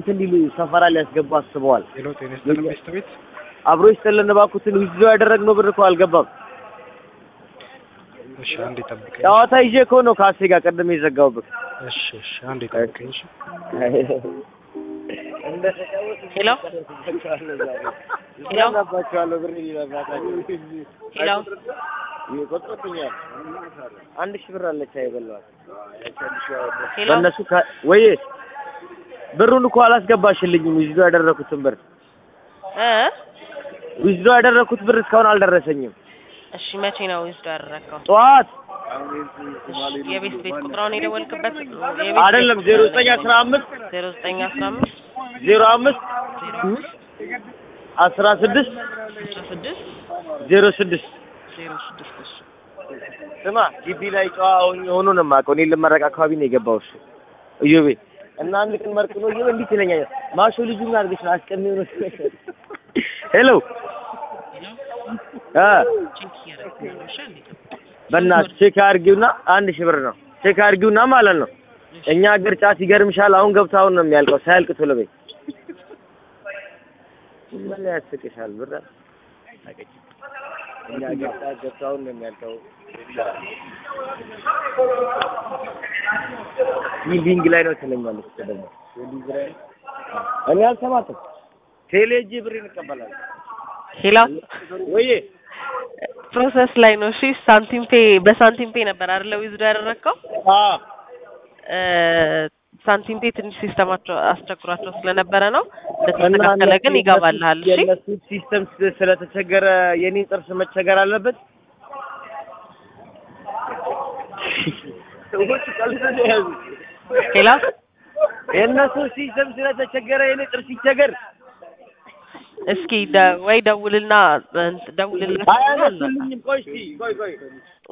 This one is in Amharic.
እንትን ሊሉ ሰፈራ ሊያስገቡ አስበዋል። ሄሎ ጤና ይስጥልን ቤስት ቤት አብሮ ይስጥልን እባክዎትን ዊዝድሮ ያደረግነው ብር እኮ አልገባም። እሺ አንዴ ጠብቀኝ ጨዋታ ይዤ እኮ ነው ከአሴ ጋር ቅድም የዘጋሁብህ። እሺ እሺ አንዴ ጠብቀኝ እሺ ሄሎ ሄሎ ይዛባቸዋለሁ ብር ይለባታቸው ሄሎ ይቆጥሩብኛል። አንድ ሺህ ብር አለች አይበለዋል ሄሎ በእነሱ ከ- ወይ ብሩን እኮ አላስገባሽልኝም። ዊዝድሮ ያደረኩትን ብር እ ዊዝድሮ ያደረኩት ብር እስካሁን አልደረሰኝም። እሺ መቼ ነው ዊዝዶ ያደረግከው? ጠዋት እሺ የቤት ቤት ቁጥራውን የደወልክበት አይደለም ዜሮ ዘጠኝ አስራ አምስት ዜሮ ዘጠኝ አስራ አምስት ዜሮ አምስት ዜሮ አምስት አስራ ስድስት አስራ ስድስት ዜሮ ስድስት ዜሮ ስድስት እሺ ስማ ግቢ ላይ ጨዋ ሆኜ ሆኖ ነው የማውቀው። እኔ ልመረቅ አካባቢ ነው የገባው እሱ እዮቤ እና አንድ ቀን መርቅ ነው እዮቤ እንዲህ ትለኛለህ። ማሾ ልጁ ምን አድርገሽ ነው አስቀሚው ነው ሄሎ እ ቼክ እያደረግኩ ነው። እሺ አንዴ ጠብቅ። በእናትህ ቼክ አድርጊውና አንድ ሺህ ብር ነው ቼክ አድርጊውና ማለት ነው። እኛ ሀገር ጫት ይገርምሻል። አሁን ገብቶ አሁን ነው የሚያልቀው። ሳያልቅ ቶሎ በይ። ምን ያስቅሻል? ብር አቀች እኛ ሀገር ጫት ገብቶ አሁን ነው የሚያልቀው። ቢልዲንግ ላይ ነው ትለኛለች እኮ ደግሞ ቢልዲንግ ላይ ነው። እኔ አልሰማትም። ቴሌ ሄጄ ብሬን እቀበላለሁ። ሄሎ ወይዬ ፕሮሰስ ላይ ነው። እሺ ሳንቲም ፔ በሳንቲም ፔ ነበር አይደለ ዊዝዶ ያደረግከው? አዎ እ ሳንቲም ፔ ትንሽ ሲስተማቸው አስቸግሯቸው ስለነበረ ነው። እንደተስተካከለ ግን ይገባልሃል። እሺ የእነሱ ሲስተም ስ- ስለተቸገረ የኔን ጥርስ መቸገር አለበት። ሰዎች ቀልድ ነው የያዙት። ሄሎ የእነሱ ሲስተም ስለተቸገረ የኔ ጥርስ ይቸገር። እስኪ ደ- ወይ ደውልና እንትን ደውልላቸው እና አያነሱልኝም። ቆይ እስኪ ቆይ ቆይ